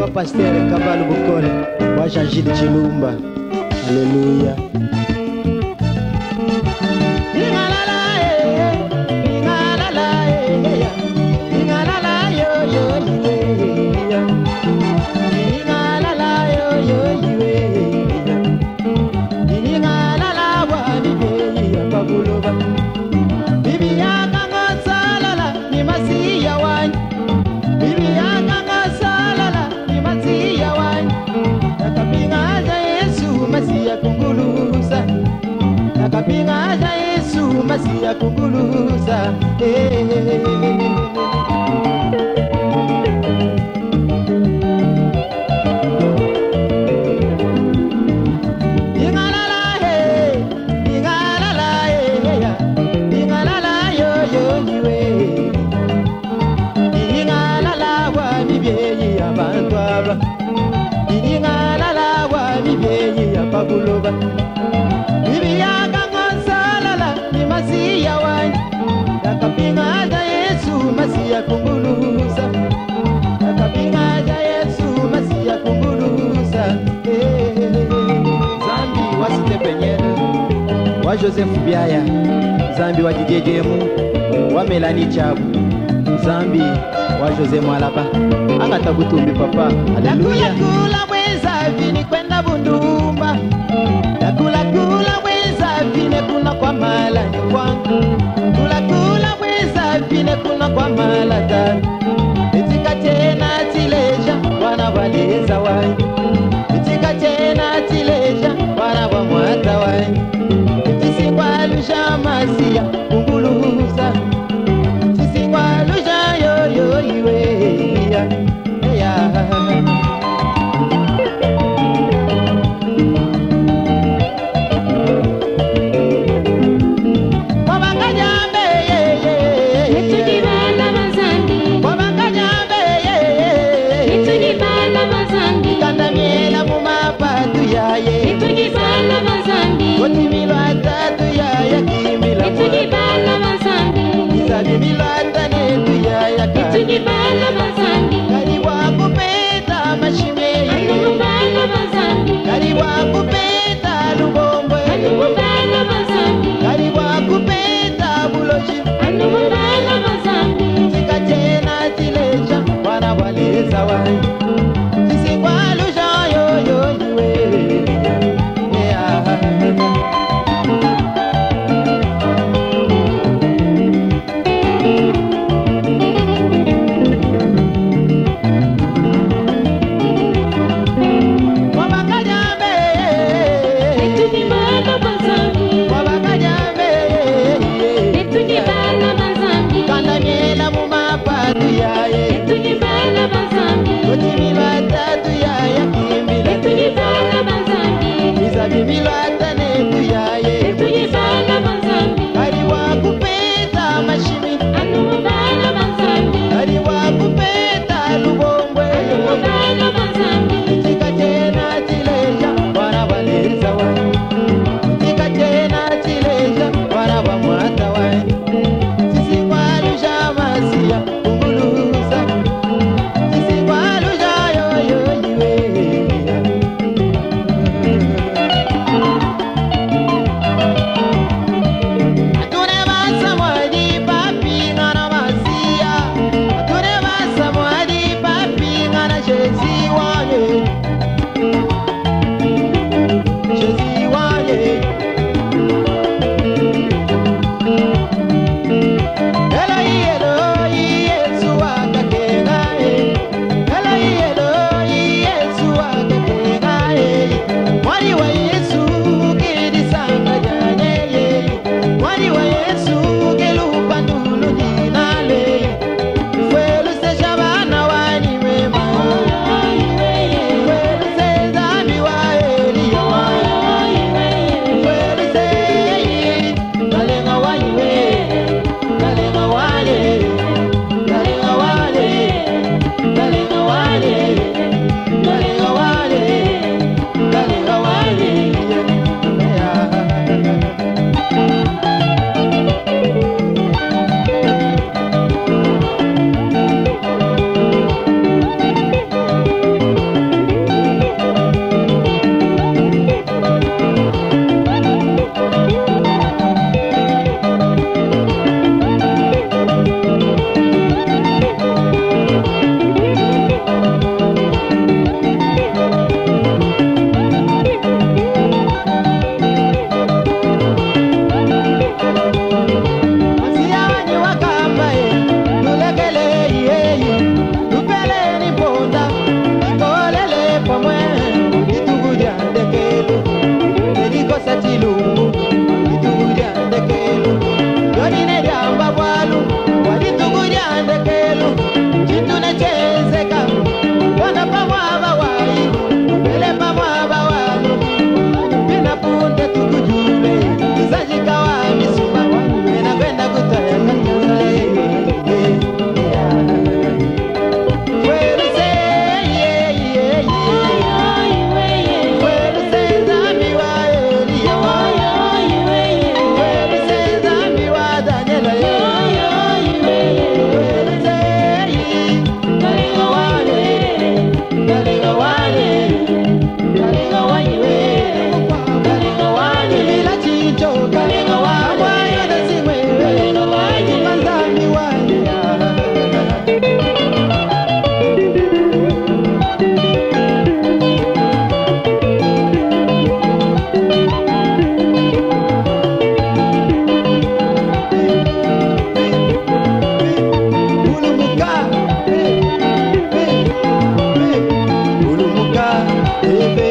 wa Pasteur Kabalu Bukole wa Jean-Gilles Chilumba. Haleluya. Ingalala, eh, ingalala, eh, ingalala, yo, yo, iwe, ya. Ingalala, yo, yo, iwe, ya. Ingalala, wa, bibe, ya, babuloba. Bibi yaka ngosalala, ni masiya wanyu. Bibi yaka ngosalala, ni masiya wanyu. Nakapingaza Yesu, masiya kunguluza. Nakapingaza Yesu, masiya kunguluza. Eh. Ingalala, eh, ingalala, eh, ya. Ingalala, yo, yo, iwe. Ingalala, wa, bibyeyi, abantu aba. Ingalala, wa, bibyeyi, ababuloba. Bibiyanga ngosalala, ni masiya wanyu. Yakapingaza Yesu, masiya kumbuluza. Yakapingaza Yesu, masiya kumbuluza. Eh. Zambi wa Stepenyele, wa Joseph Biaya, Zambi wa Jijejemu, wa Melanie Chabu, Zambi wa Jose Mwalaba, angatabutumbi papa. Haleluya. Kula mweza vini kwenda Bundumba, yakula kula mweza vine kuna kwa mala ni kwangu, kula kula mweza vine kuna kwa mala tatu, itika tena tileja wana waleza wanyu itika tena tileja wana wa mwata wanyu tisikwalusha masia kunguluza tisikwalusha yoyo iwe ya ya Ebe